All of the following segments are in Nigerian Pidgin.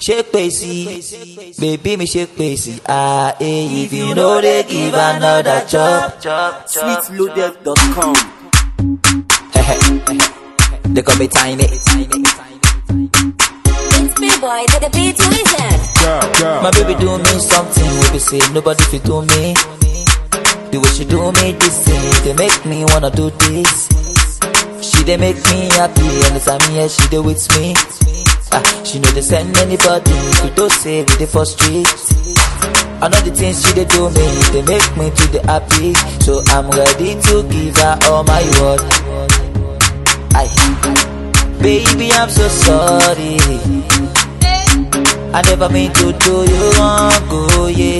Shake Pacey, baby me shake Pacey. Ah, eh, if you know they give another chop, chop, chop. Sweetloaded.com. they call me tiny. It's Big Boy to the beat wizard. My baby do me something, we be say nobody fit do me. The way she do me this thing, they make me wanna do this. She they make me happy, anytime here she dey with me. Ah, she know they send anybody, we don't say we dey for street. I know the things she dey do me, they make me to the happy. So I'm ready to give her all my word. Aye. Baby, I'm so sorry. I never mean to do you wrong, oh yeah.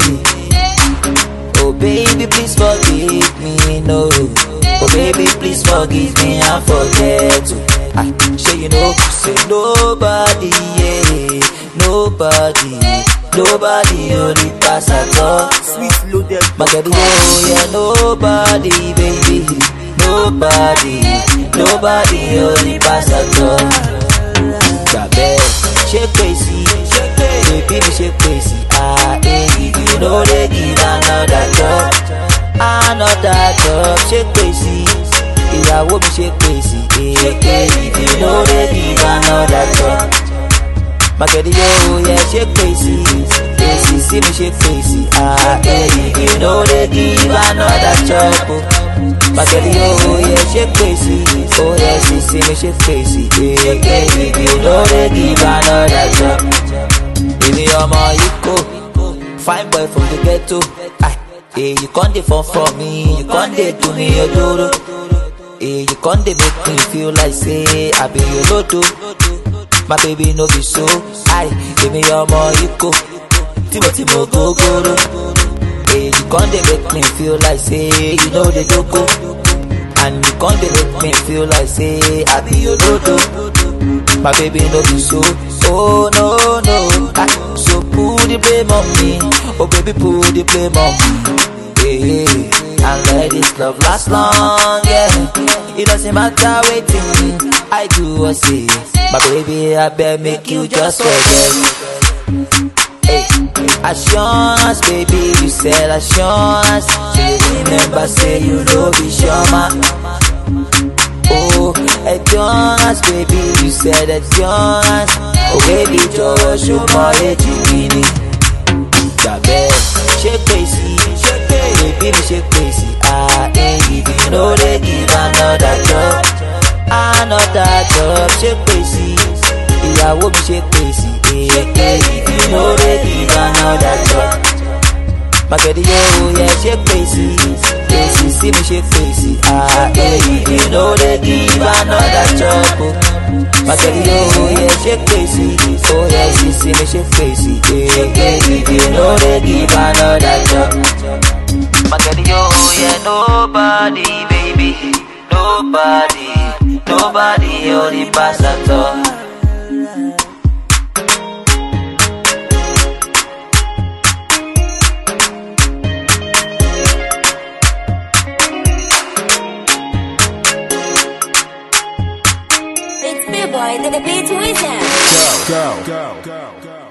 Oh baby, please forgive me, no. Oh baby, please forgive me and forget to. I say you know, say nobody, yeah, nobody, nobody only pass at all. Sweetloaded.com. My girl, oh yeah, nobody, baby, nobody, nobody only pass at all. Gbàgbé, ṣé pèsè, baby mi ṣe pèsè, ah, eh, if you no dey give another job, another job, ṣé pèsè, ìyàwó mi ṣe pèsè, eh, eh, if you no dey give another job. Magadi yo, yeah, ṣe pèsè, pèsè sí mi ṣe pèsè, ah, eh, if you no dey give another job. Oh. Magadi yo, yeah, ṣe pèsè, oh yeah, sì sí mi ṣe pèsè, eh, eh, if you no dey give another job. Èmi ọmọ Ikó, fine boy from the ghetto. Aye, eh, you con dey fall for me, you con dey do me odoro. Eh, you con dey make me feel like say I be your lodo. My baby no be so. Aye, èmi ọmọ Ikó, tí mo ti mo gógóró. Eh, you con dey make me feel like say you know the dogo. And you con dey make me feel like say I be your lodo. My baby no be so. Oh no no. Ah, so put the blame on me. Oh baby put the blame on me. Hey, hey. And let this love last long, yeah. It doesn't matter waiting. I do or say. My baby, I bet make you just forget. Hey, assurance, baby, you said assurance. So you remember, say you know be sure, man. Oh, endurance, baby, you said endurance. Oh, baby, jọ̀wọ́ ṣo mọ èjì mi ni. Gbàgbé ṣé pèsè, baby mi ṣe pèsè. Ah, eh, if you no dey give another job, another job ṣé pèsè. Ìyàwó mi ṣe pèsè. Eh, eh, if you no dey give another job. Magadi yo, yeah, ṣe pèsè. Pèsè sí mi ṣe pèsè. Ah, eh, if you no dey give another job. Oh. Magadi yo, yeah, ṣe pèsè. Oh, yeah, sì sí mi ṣe pèsè. Eh, eh, if you no dey give another job. Magadi yo, yeah, nobody, baby. Nobody, nobody only pass at all. It's Big Boy to the beat wizard. Go. Go. Go. Go.